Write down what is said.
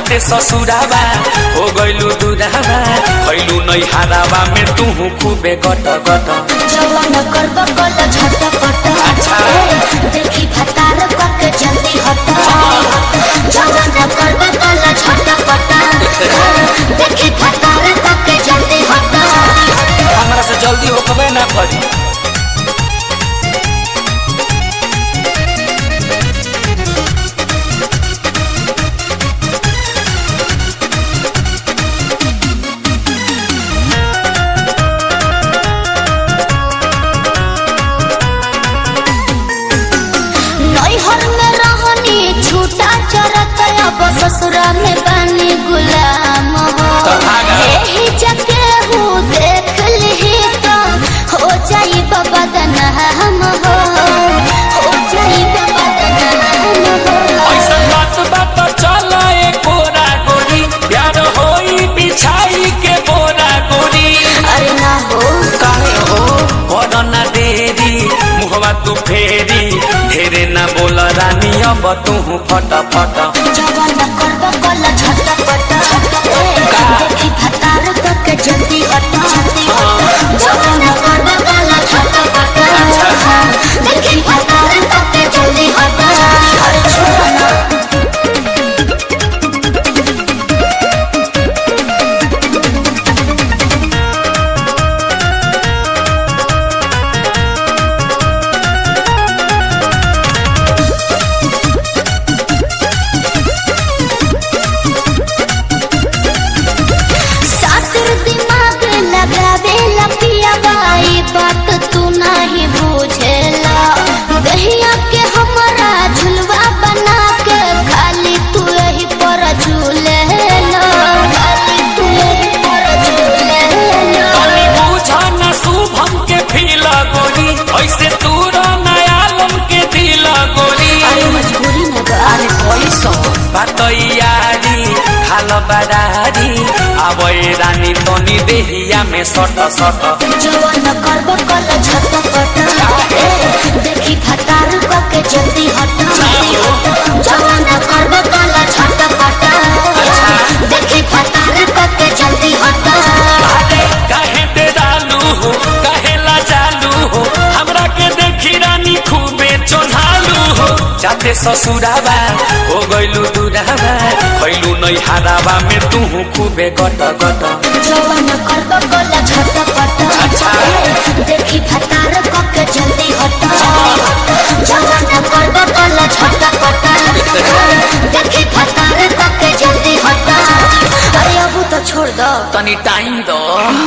जाते ससुराबा हो गइलू दुराबा खैलू नै हाराबा में तू खूबे गट गट जवान करब कल झटपट अच्छा। देखी फतार कके जल्दी हट जवान करब कल झटपट देखी फतार कके जल्दी हट हमरा से जल्दी होकबे ना करी नैहर में रहनी छूटा चरत अब ससुरा में बनी गुलाम हो तो भागा। यही जके हूँ देख ली तो हो जाई बाबा हम हो हो जाई बाबा हम हो ऐसन बात बात चल ए कोरा गोरी प्यार होई बिछाई के बोरा गोरी अरे ना हो काहे हो करना देरी मुहवा तू फेरी ढेरे ना बोल रानी अब तू फट फट जवान करब कल झटपट देखी फतार तक जल्दी हट जवान करब कल झटपट देखी फतार तक जल्दी हट अरे छोड़ ना सातिर दिमाग लगावे लपिया बाई बात तू नहीं बुझेला गहिया के हमरा झुलवा बना के खाली तू यही पर झूलेला खाली तू यही पर झूलेला तनी बुझा ना शुभम के फील गोरी ऐसे तू नयालम के दिल गोरी अरे मजबूरी में बा अरे कैसो बात यारी खाल बरारी अब रानी तनी देहिया में सट सट जवान करब कल झटपट देखी फतार के जल्दी हट जवान करब कल झटपट देखी फतार के जल्दी हट अरे काहे डेरालू हो काहे लाजालू हो हमरा के देखी रानी खूबे चोन्हालू हो जाते ससुराबा हो गइलू दुराबा खैलू नै हाराबा में तू खूबे गट गट जवान करब कल झटपट अच्छा। देखी फतार के जल्दी हट जवान करब कल झटपट देखी फतार के जल्दी हट अरे अबू तो छोड़ दो तनी टाइम दो